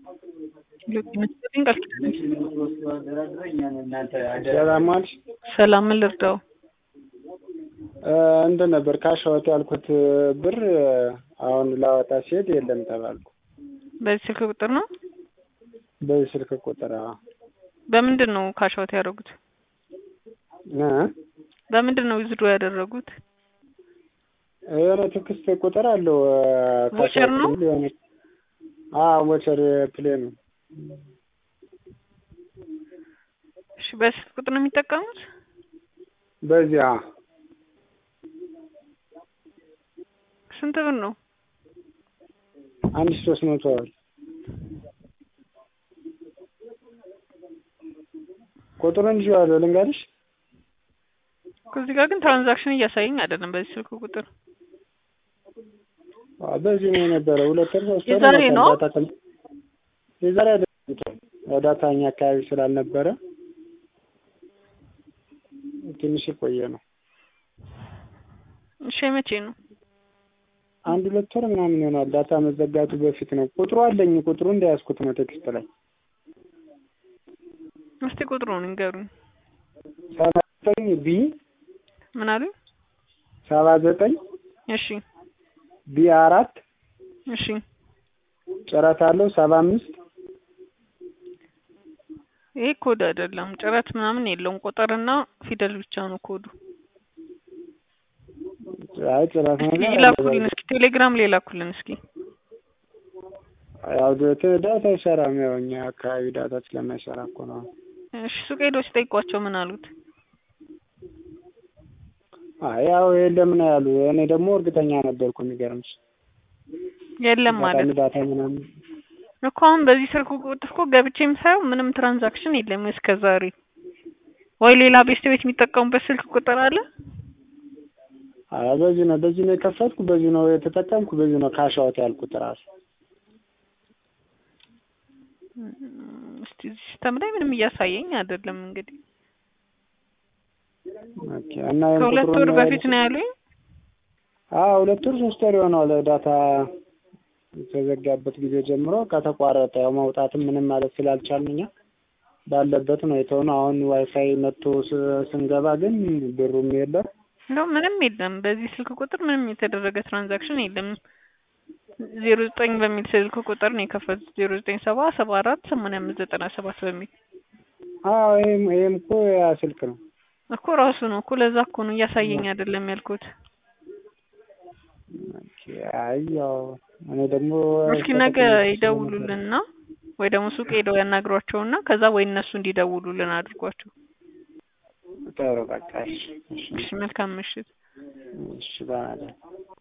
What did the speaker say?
ሰላም ዋልሽ? ሰላም ምን ልርዳው? እንትን ነበር ካሻወት ያልኩት ብር አሁን ላወጣ ሲሄድ የለም ተባልኩ። በዚህ ስልክ ቁጥር ነው? በዚህ ስልክ ቁጥር አዎ። በምንድን ነው ካሻውት ያደረጉት? እ በምንድን ነው ዊዝድሮ ያደረጉት? የሆነ ቴክስት ቁጥር አለው ቮቸር ነው? የሆነ አዎ ቮቸር ፕሌን ነው። እሺ በስልክ ቁጥር ነው የሚጠቀሙት? በዚያ ስንት ብር ነው? አንድ ሺህ ሶስት መቶ ብር ቁጥሩን ይዤዋለሁ ልንገርሽ? ከዚህ ጋር ግን ትራንዛክሽን እያሳየኝ አይደለም። በዚህ ስልክ ቁጥር አዎ፣ በዚህ ነው የነበረ ሁለት ወር ሶስት ወር የዛሬ ይሆናል ነው? ዳታ ተም- የዛሬ አይደለም ዳታ እኛ አካባቢ ስላልነበረ ትንሽ የቆየ ነው። እሺ መቼ ነው? አንድ ሁለት ወር ምናምን ይሆናል ዳታ መዘጋቱ በፊት ነው። ቁጥሩ አለኝ ቁጥሩ እንደያዝኩት ነው ቴክስት ላይ እስቲ ቁጥሩን ንገሩኝ። ሰባ ዘጠኝ ቢ ምን አሉኝ? ሰባ ዘጠኝ እሺ ቢ አራት እሺ ጭረት አለው ሰባ አምስት ይሄ ኮድ አይደለም፣ ጭረት ምናምን የለውም። ቁጥርና ፊደል ብቻ ነው ኮዱ። አይ ጭረት እስኪ ነገር ይላኩልን፣ እስኪ ቴሌግራም ላይ ላኩልን እስኪ። ያው ደ- ዳታ አይሰራም። ያው እኛ አካባቢ ዳታ ስለማይሰራ እኮ ነው። እሺ ሱቅ ሄዶ ሲጠይቋቸው ምን አሉት? አይ ያው የለም ነው ያሉ። እኔ ደግሞ እርግጠኛ ነበርኩ። የሚገርምሽ የለም ማለት አጋጣሚ ዳታ ምናምን እኮ አሁን በዚህ ስልክ ቁጥር እኮ ገብቼም ሳየው ምንም ትራንዛክሽን የለም እስከ ዛሬ። ወይ ሌላ ቤስት ቤት የሚጠቀሙበት ስልክ ቁጥር አለ? አይ በዚህ ነው በዚህ ነው የከፈትኩ፣ በዚህ ነው የተጠቀምኩ፣ በዚህ ነው ካሻውት ያልኩት ራሱ። እም፣ እስቲ እዚህ ሲስተም ላይ ምንም እያሳየኝ አይደለም። እንግዲህ ኦኬ እና ይሄን ከሁለት ቁጥሩን ወር በፊት ነው ያሉኝ። አዎ ሁለት ወር ሶስት ወር ይሆነዋል ዳታ የተዘጋበት ጊዜ ጀምሮ ከተቋረጠ ያው መውጣትም ምንም ማለት ስላልቻልን እኛ ባለበት ነው የተሆነው። አሁን ዋይፋይ መጥቶ ስ- ስንገባ ግን ብሩም የለም። እንደው ምንም የለም። በዚህ ስልክ ቁጥር ምንም የተደረገ ትራንዛክሽን የለም። ዜሮ ዘጠኝ በሚል ስልክ ቁጥር ነው የከፈቱት። ዜሮ ዘጠኝ ሰባ ሰባ አራት ሰማንያ አምስት ዘጠና ሰባት በሚል አዎ ይሄም ይሄም እኮ ያ ስልክ ነው። እኮ ራሱ ነው እኮ ለዛ እኮ ነው እያሳየኝ አይደለም ያልኩት። ኦኬ፣ አይ ያው እኔ ደግሞ እስኪ ነገ ይደውሉልንና ወይ ደግሞ ሱቅ ሄደው ያናግሯቸውና ከዛ ወይ እነሱ እንዲደውሉልን አድርጓቸው። ጥሩ በቃ እሺ፣ እሺ፣ እሺ መልካም ምሽት። እሺ በማለት